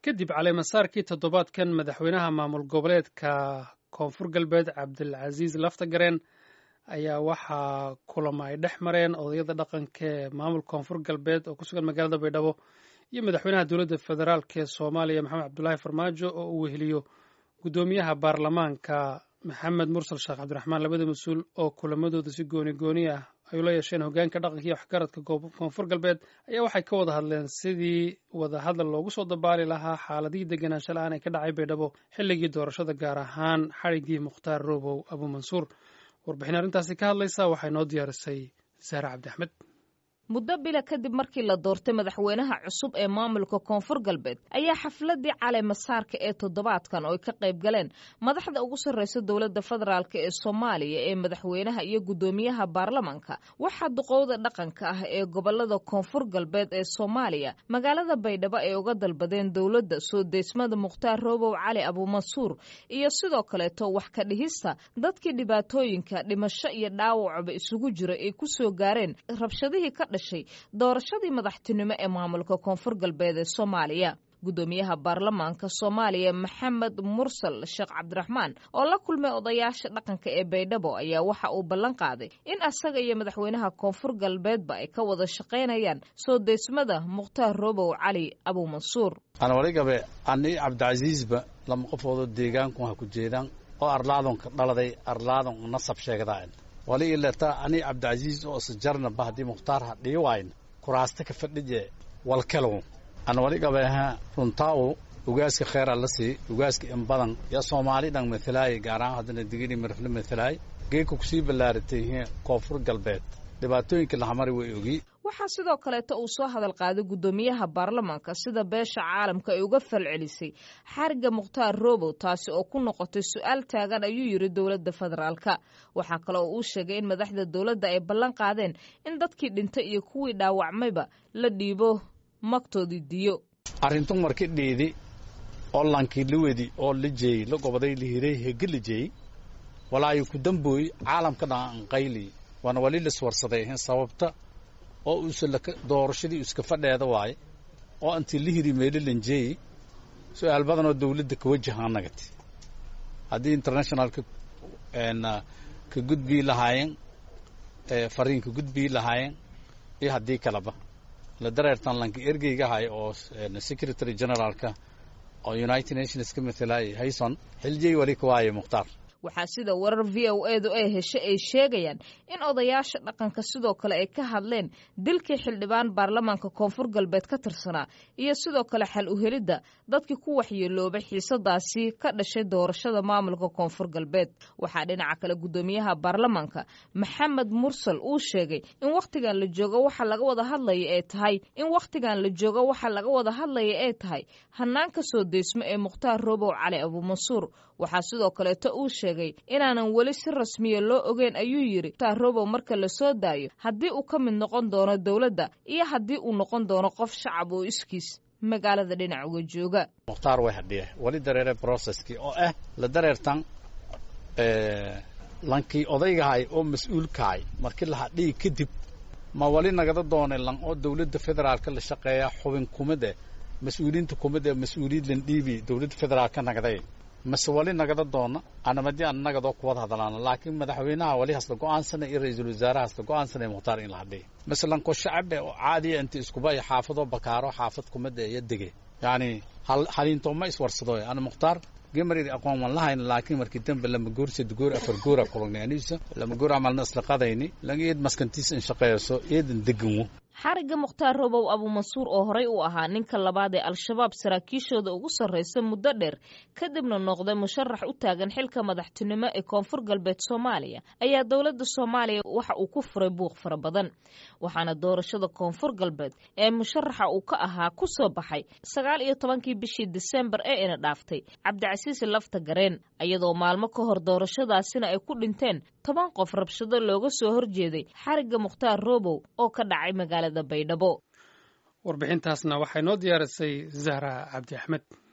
kadib caleemasaarkii toddobaadkan madaxweynaha maamul goboleedka koonfur galbeed cabdilcasiis laftagareen ayaa waxaa kulamo ay dhex mareen odayada dhaqanka ee maamul koonfur galbeed oo ku sugan magaalada baydhabo iyo madaxweynaha dowladda federaalk ee soomaaliya maxamed cabdulaahi farmaajo oo uu weheliyo guddoomiyaha baarlamaanka maxamed mursal sheekh cabdiraxmaan labada mas-uul oo kulamadooda si gooni gooni ah ay ula yeesheen hogaanka dhaqanka iyo waxgaradka koonfur galbeed ayaa waxay ka wada hadleen sidii wadahadal loogu soo dabaali lahaa xaaladihii deganaansho la-aan ee ka dhacay baydhabo xilligii doorashada gaar ahaan xadhiggii mukhtaar robow abuumansuur warbixin arrintaasi ka hadlaysa waxay noo diyaarisay saare cabdi axmed muddo bila kadib markii la doortay madaxweynaha cusub ee maamulka koonfur galbeed ayaa xafladii caleemasaarka ee toddobaadkan oo ay ka qayb galeen madaxda ugu sarreysa dowladda federaalk ee soomaaliya ee madaxweynaha iyo guddoomiyaha baarlamanka waxaa duqowda dhaqanka ah ee gobolada koonfur galbeed ee soomaaliya magaalada baydhabo ay uga dalbadeen dowladda soo deysmada mukhtaar roobow cali abuumansuur iyo sidoo kaleeto wax ka dhihista dadkii dhibaatooyinka dhimasho iyo dhaawacba isugu jira ay ku soo gaareen rabshadihii ka dhashay doorashadii madaxtinimo ee maamulka koonfur galbeed ee soomaaliya guddoomiyaha baarlamaanka soomaaliya maxamed mursal sheekh cabdiraxmaan oo la kulmay odayaasha dhaqanka ee baydhabo ayaa waxa uu ballan qaaday in asaga iyo madaxweynaha koonfur galbeedba ay ka wada shaqaynayaan soo deysmada mukhtaar robow cali abuumansuur anwaligabe ani cabdicasiisba lama qofoodoo deegaanku ha ku jeedaan oo arlaadonka dhaladay arlaadon nasab sheegdaan wali ilata ani cabdicasiis oo isjarnaba haddii mukhtaar ha dhii wayn kuraasta ka fadhije walkelow an waligabeha runtaawo ugaaska kheyra la sii ugaaska in badan yaa soomaali dhan matalaay gaaraan haddana digini mirifle matalaay geedka kusii ballaaratay koonfur galbeed dhibaatooyinka lahamari way ogi waxaa sidoo kaleeto uu soo hadal qaaday guddoomiyaha baarlamaanka sida beesha caalamka ay uga falcelisay xariga mukhtaar robow taasi oo ku noqotay su-aal taagan ayuu yidhi dowladda federaalka waxaa kale oo uu sheegay in madaxda dowladda ay ballan qaadeen in dadkii dhintay iyo kuwii dhaawacmayba la dhiibo magtoodii diyo arrintu marki dhiidi oo lankii la wedi oo la jeeyey la gobaday la hiray hege la jeeyey walaayo ku dambooy caalamka dhan anqayli waana wali liswarsaday sababta oo uusa doorashadii iska fadheeda waaye oo intii la hiri meelo lanjeeyey su-aal badan oo dawladda ka wajahaa nagati haddii internationalka ka gudbii lahaayeen fariin ka gudbii lahaayeen iyo haddii kaleba la dareertan lanka ergeyga ahay oo secretary generaalka oo united nations ka matalaayay hayson xiljey wali ka waaye mukhtaar waxaa sida warar v o edu ay heshay ay sheegayaan in odayaasha dhaqanka sidoo kale ay ka hadleen dilkii xildhibaan baarlamaanka koonfur galbeed ka tirsanaa iyo sidoo kale xal uhelidda dadkii ku waxyeeloobay xiisadaasi ka dhashay doorashada maamulka koonfur galbeed waxaa dhinaca kale guddoomiyaha baarlamaanka maxamed mursal uu sheegay in wakhtigan la joogo waxa laga wada hadlaya ay tahay in wakhtigan la joogo waxa laga wada hadlaya ay tahay hanaanka soo deysmo ee mukhtaar robow cali abuumansuur waxaa sidoo kaleeto uu sheegay inaanan weli si rasmiya loo ogeyn ayuu yidhi mukhtaar robow marka la soo daayo haddii uu ka mid noqon doono dowladda iyo haddii uu noqon doono qof shacab oo iskiis magaalada dhinac uga jooga mukhtaar way hadhiya wali dareere broceskii oo ah la dareertan lankii odaygahay oo mas-uulkahay markii la hadhiyi kadib ma wali nagada doonay lan oo dowladda federaalka la shaqeeya xubin kumid eh mas-uuliyiinta kumid ee mas-uuliyiin lan dhiibi dowladda federaalka nagday mase wali nagada doona anamadi aan nagadoo kuwada hadlaana laakiin madaxweynaha wali hasla go-aansana iyo ra-iisul wasaaraha hasla go-aansana mukhtaar in la hadhiya masalanko shacabe oo caadiya inta iskuba iyo xaafadoo bakaaro xaafad kumida iyo dege yacni haliintooma iswarsado ana mukhtaar gemariri aqoon wan lahayn laakiin markii dambe lama goor sed goor afar goora kulagnay aniisa lama goor camalna isla qadayni lan eed maskantiisa in shaqeeyso eedan deganwo xarigga mukhtaar robow abuumansuur oo horey u ahaa ninka labaad ee al-shabaab saraakiishooda ugu sarraysa muddo dheer kadibna noqday musharax u taagan xilka madaxtinimo ee koonfur galbeed soomaaliya ayaa dowladda soomaaliya waxa uu ku furay buuq fara badan waxaana doorashada koonfur galbeed ee musharaxa uu ka ahaa ku soo baxay sagaal iyo tobankii bishii disembar ee ina dhaaftay cabdicasiis lafta gareen iyadoo maalmo ka hor doorashadaasina ay ku dhinteen toban qof rabshado looga soo horjeeday xarigga mukhtaar robow oo ka dhacay magaalada baydhabo warbixintaasna waxay noo diyaarisay zahra cabdi axmed